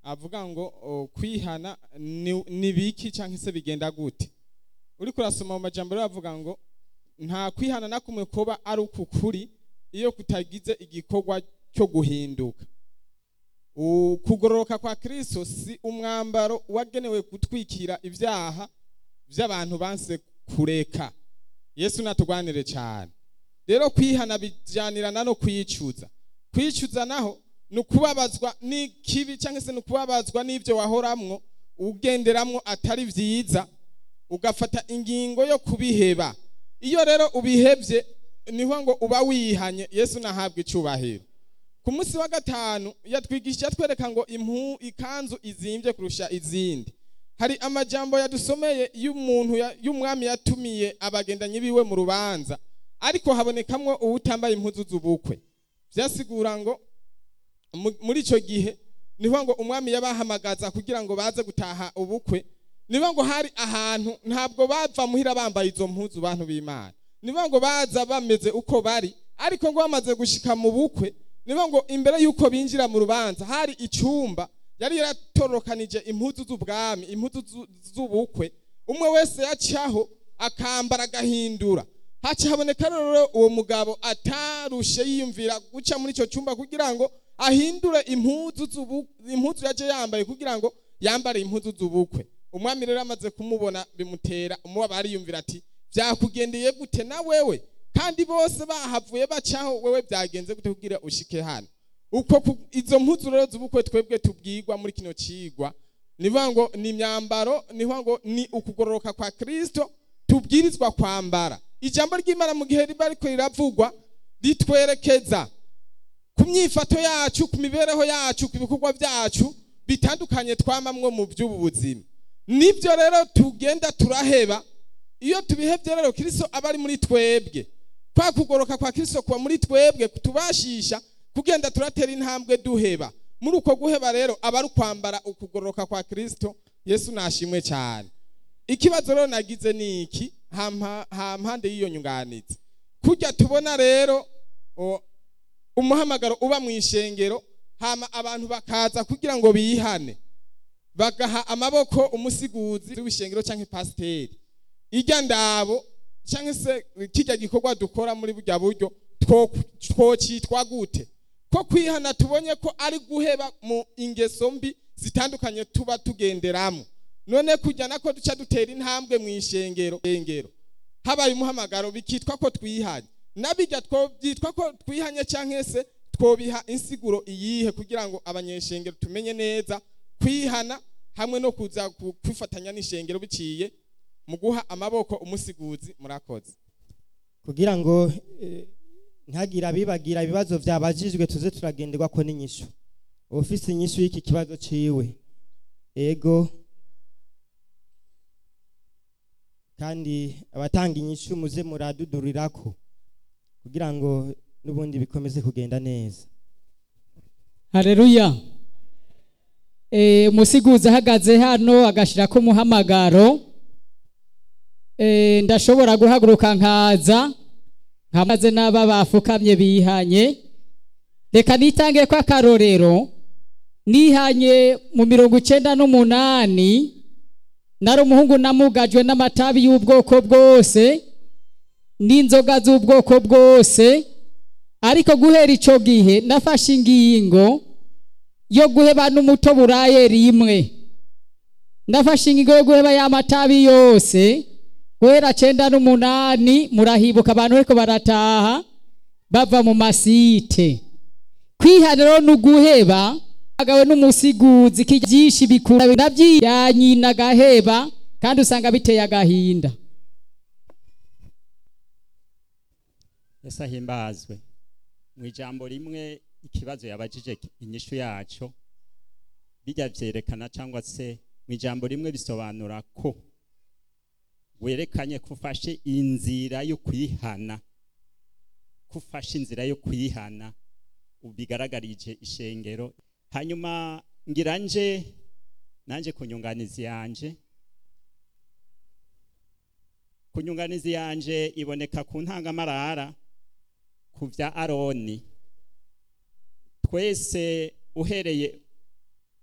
avuga ngo o, kwihana ni- ni biki cyangwa se bigenda gute uriko urasoma mu majambo rero avuga ngo nta kwihana na kumwe kuba ari ukukuri iyo kutagize igikorwa cyo guhinduka ukugororoka kwa kristo si umwambaro wagenewe gutwikira ibyaha by'abantu banse kureka yesu natugwanire cyane rero kwihana bijyanirana no kwicuza kwicuza naho ni ukubabazwa n'ikibi cyangwa se ni ukubabazwa n'ibyo wahoramwo ugenderamwo atari byiza ugafata ingingo yo kubiheba iyo rero ubihebye niho ngo uba wihanye yesu nahabwa icyubahiro ku munsi wa gatanu yatwigisha twereka ngo impu ikanzu izimbye kurusha izindi hari amajambo yadusomeye y'umuntu ya- y'umwami yatumiye abagendanyi biwe mu rubanza ariko habonekamwo uwutambaye impuzu z'ubukwe byasigura ngo mu- muri icyo gihe niho ngo umwami yabahamagaza kugira ngo baze gutaha ubukwe niba ngo hari ahantu ntabwo bava muhira bambaye izo mpuzu bantu b'imana niba ngo baza bameze uko bari ariko ngo bamaze gushika mu bukwe niba ngo imbere y'uko binjira mu rubanza hari icyumba yari yaratorokanije impuzu z'ubwami impuzu zu- z'ubukwe umwe wese yacaho akambara agahindura haca haboneka rero uwo mugabo atarushe yiyumvira guca muri icyo cyumba kugira ngo ahindure impuzu z'ubu- impuzu yaje yambaye kugira ngo yambare impuzu z'ubukwe umwami rero amaze kumubona bimutera umubaba ariyumvira ati byakugendeye gute na wewe kandi bose bahavuye bacaho wewe byagenze gute kugira ushike hano uko ku- izo mpuzu rero z'ubukwe twebwe tubwirwa muri kino cigwa nivuga ngo ni imyambaro nivuga ngo ni ukugororoka kwa kristo tubwirizwa kwambara ijambo ry'imana mu gihe riba ariko riravugwa ritwerekeza ku myifato yacu ku mibereho yacu ku bikorwa byacu bitandukanye twamamwo mu by'ubu buzima nibyo rero tugenda turaheba iyo tubihebye rero kristo aba ari muri twebwe kwa kugoroka kwa kristo kuba muri twebwe kutubashisha kugenda turatera intambwe duheba muri uko guheba rero aba ari ukwambara ukugoroka kwa kristo yesu nashimwe cyane ikibazo rero nagize ni iki hampa- hampande y'iyo nyunganizi kujya tubona rero o, umuhamagaro uba mu ishengero hama abantu bakaza kugira ngo bihane bagaha amaboko umusiguzi w'ishengero cyangwa pasiteri ijya ndabo cyangwa se kijya gikorwa dukora muri burya buryo two- twocitwa gute ko kwihana tubonye ko ari guheba mu ingeso mbi zitandukanye tuba tugenderamo none kujya nako duca dutera intambwe mu ishengero ishengero habaye umuhamagaro bikitwa ko twihanye nabijya byitwa ko twihanye cyangwa se twobiha insiguro iyihe kugira ngo abanyeshengero tumenye neza kwihana hamwe no kuza ku- kwifatanya n'ishengero biciye mu guha amaboko umusiguzi murakoze kugira ngo eh, ntagire abibagira ibibazo byabajijwe tuze turagenderwa ko n'inyishu ufise inyishu y'iki kibazo ciwe ego kandi abatanga inyishu muze muradudurirako kugira ngo n'ubundi bikomeze kugenda neza Haleluya. Eh umusiguzi ahagaze hano agashirako umuhamagaro. Eh ndashobora guhaguruka nkaza nkamaze n'aba bafukamye bihanye. Reka nitange ko akarorero nihanye mu mirongo icenda n'umunani nari umuhungu namugajwe n'amatabi y'ubwoko bwose n'inzoga z'ubwoko bwose ariko guhera ico gihe nafashe ingingo yo guheba n'umuto buraye rimwe nafashe ingingo yo guheba ya matabi yose guhera cenda n'umunani murahibuka abantu ariko barataha bava mu masite kwihaniro ni uguheba agawe n'umusiguzi byinshi bikura nabyiyanyina agaheba kandi usanga biteye agahinda ese ahimbazwe mu ijambo rimwe ikibazo yabajije inyishu yaco bijya byerekana cyangwa se mu ijambo rimwe bisobanura ko werekanye ko ufashe inzira yo kwihana ko ufashe inzira yo kwihana bigaragarije ishengero hanyuma ngira nje nanjye ku nyunganizi yanje ku nyunganizi yanje iboneka ku ntangamarara ku bya aroni twese uhereye